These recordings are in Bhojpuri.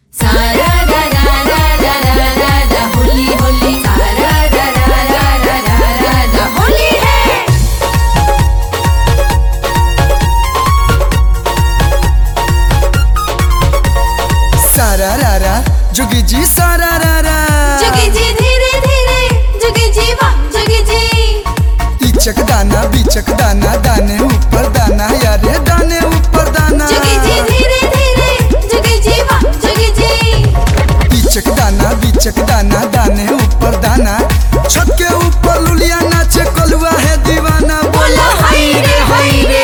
सारा रा रा रा रा रा रा रा होली होली सारा रा रा रा रा रा रा रा होली है सारा रा रा जोगी जी सारा रा रा जुगी जी धीरे धीरे जुगी जी वाह जुगी जी इचक दाना बीचक दाना दाने ऊपर दाना यारे दाने ऊपर दाना जुगी जी धीरे धीरे जुगी जी वाह जुगी जी इचक दाना बीचक दाना दाने ऊपर दाना छत के ऊपर लुलिया नाचे कलुआ है दीवाना बोलो हाय रे हाय रे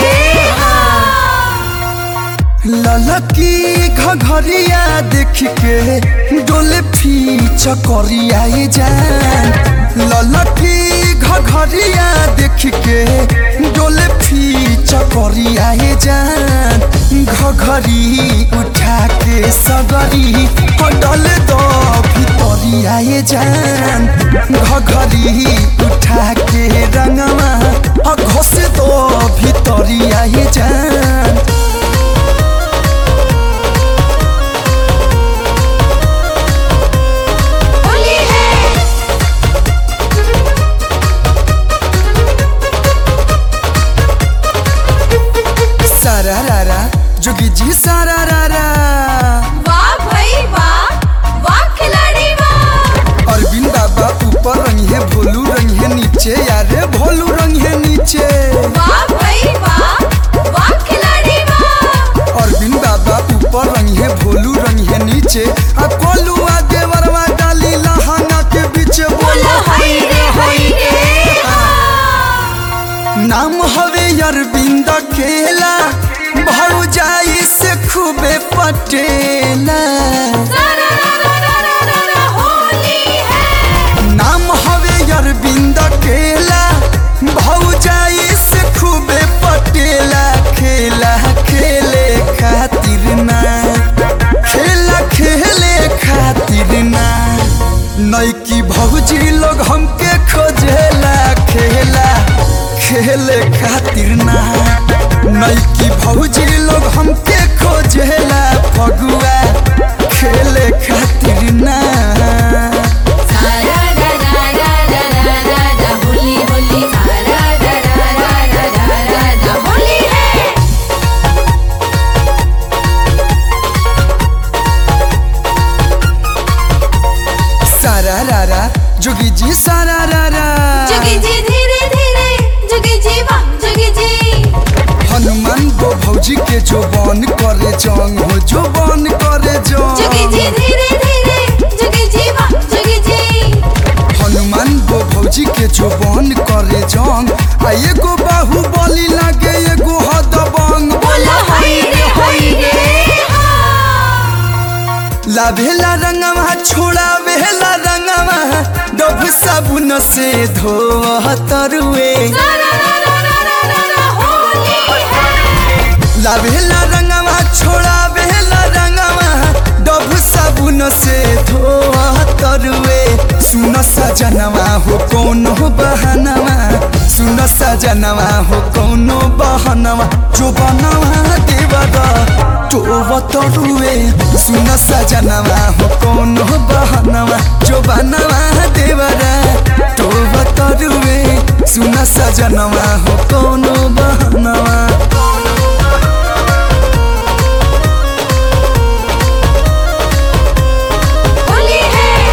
ललकी घघरिया देख के डोले फीच करिया ये जान ललकी घघरिया देख के डोले फीच करिया ये जान घघरी उठा के सगरी डले दो भितरिया ये जान घघरी उठा के रंगवा घोष दो भितरिया ये जान होली है सारा रा रा जोगी जी सारा रा रा वाह भाई वाह वाह खिलाड़ी वाह अरविंद बाबा ऊपर रंग है भोलू रंग है नीचे यारे भोलू रंग है नीचे वाह भाई वाह वाह खिलाड़ी वाह अरविंद बाबा ऊपर रंग है भोलू रंग है नीचे आ कोलू आगे वरवा डाली लहंगा के बीच बोलो बोलो हाय रे हाय रे नाम हवे अरविंद केला भाऊ जाई से खूबे पटेला सारा रा रा रा रा रा रा होली है नाम हवे अरविंद केला भौजाई से खूबे पटेला खेला खेले खातिर ना खेला खेले खातिर ना नैकी भौजी लोग हमके खोजेला खेला खेले खातिर ना नैकी भौजी लोग हमके खोजेला फगुआ खेले खातिर ना सारा रा रा रा रा रा रा रा होली होली सारा रा रा रा रा रा रा रा होली है सारा रा रा जोगी जी सारा रा रा जुगी जी धीरे धीरे जुगी जी वाह जुगी जी हनुमान गो भौजी के जो बन करे जंग हो जो बन करे जुगी जी जंग धीरे धीरे जुगी जी वाह जुगी जी हनुमान गो भौजी के जो बन करे जंग आ एगो बाहु बलि लागे एगो हदबंग बोलो हाय रे हाय रे लाभेला रंगवा छोड़ा वेला रंगवा डब साबुन से धो तरुए सारा रा रा रा रा रा रा होली है लाभेला रंगवा छोड़ा बेला रंगवा डब साबुन से धोआ तरुए सुन सजनवा हो कौनो बहनवा सुन सजनवा हो कौनो बहनवा जो बनवा देवरा तो तरुए सुन सजनवा हो कौनो बहनवा जो बनवा देवरा तो तरुए सुन सजनवा हो कौनो बहनवा होली है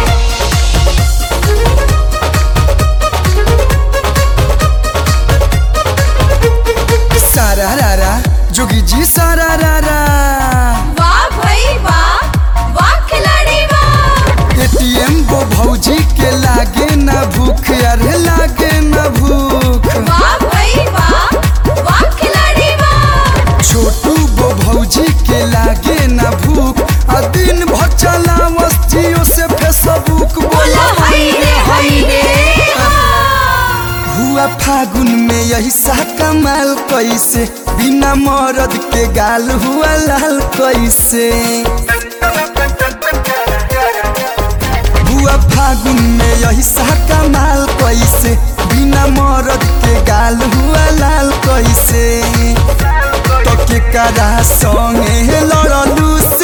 सारा रा रा जोगी जी सारा रा रा वाह भाई वाह वाह खिलाड़ी वाह एटीएम गो भौजी के लागे ना भूख अरे लागे ना भूख वाह भाई वाह वाह खिलाड़ी वाह छोटू गो भौजी के लागे ना भूख आ दिन भर चला जियो से फेसबुक बोलो बोला हाय रे हाय रे हुआ फागुन में यही सा कमाल कैसे बिना मरद के गाल हुआ लाल कैसे हुआ फागुन में यही सा कमाल कैसे बिना मरद के गाल हुआ लाल कैसे तो के करा संगे लड़लू से